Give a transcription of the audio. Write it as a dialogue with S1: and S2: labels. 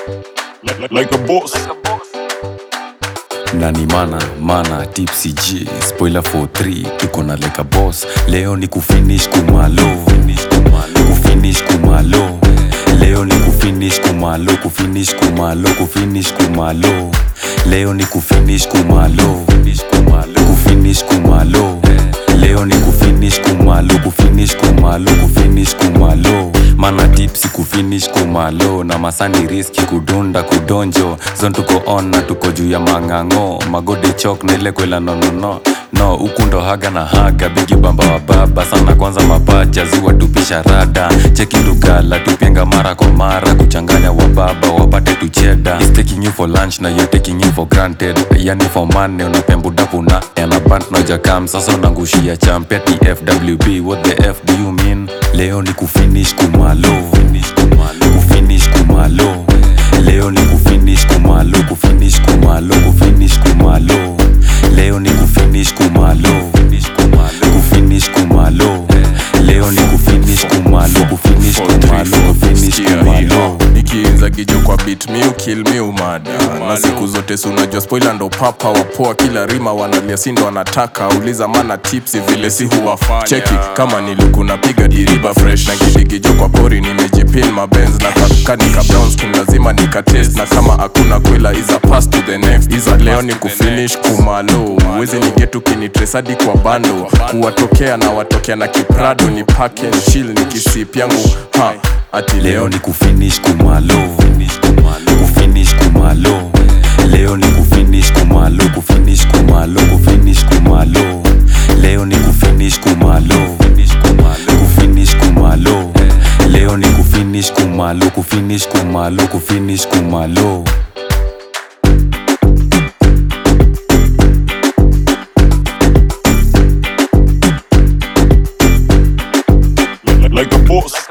S1: like, like, like a boss.
S2: nani mana mana tipsy g spoiler for 3 tuko na leka boss leo ni kufinish kumalo kufinish kumalo leo ni kufinish kumalo kufinish kumalo kufinish kumalo leo ni kufinish kumalo kufinish kumalo leo ni kufinish kumalo kufinish kumalo kufinish kumalo mana tipsi kufinish kumalo na masani riski kudunda kudonjo zon tuko on na tuko juu ya mang'ang'o magode chok na ile kwela nonono no huku ndo haga na haga bigi bamba wa baba sana kwanza mapacha ziwa tupisha rada cheki lugala tupenga mara kwa mara kuchanganya wa baba wapate tucheda He's taking you for lunch na you're taking you for granted yani for money unapembudapu na enabant nojakam sasa unangushia champia tfwb what the f do you mean leo ni kufinish kumalo kufinish kumalo leo ni kufinish kumalo kufinish kumalo kufinish kumalo leo ni kufinish kumalo kufinish kumalo leo ni kufinish kumalo kufinish kumalo kufinish kumalo
S3: nikiinza gijo kwa bit mi ukil mi umada na siku zote si unajua spoila ndo papa wapoa kila rima wanalia sindo wanataka uliza mana tipsi vile si huwafanya cheki kama niliku napiga diriba fresh na gidigijo kwa pori nimejipin mabenz na kanika brown skin lazima nikatest na kama hakuna kwela iza pass to the next iza leo ni kufinish kumalo wezi nigetu kinitresadi kwa bando kuwatokea na watokea na kiprado ni paken shil ni kisip yangu ha ati
S2: leo ni kufinish kumalo kufinish kumalo leo ni kufinish kumalo kufinish kumalo kufinish kumalo leo ni kufinish kumalo kufinish kumalo leo ni kufinish kumalo kufinish kumalo kufinish kumalo
S1: like, like a boss.